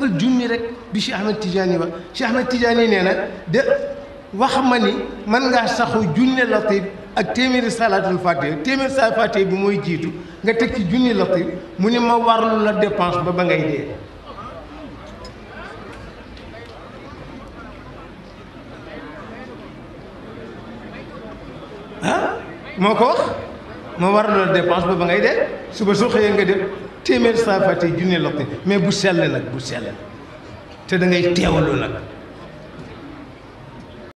defal junni rek bi Cheikh Ahmed Tidiane wax Cheikh Ahmed Tidiane nee na de wax ma ni mën ngaa saxu junni latif ak téeméeri salaatul fatiha téeméeri salaatul fatiha bi mooy jiitu nga teg ci junni latif mu ni ma warlu la dépense ba ba ngay dee ah moo ko wax ma warlu la dépense ba ba ngay dee suba soo xëyee nga def téeméeri salaatul fatiha junni latif mais bu sell nag bu sell te da ngay teewlu nag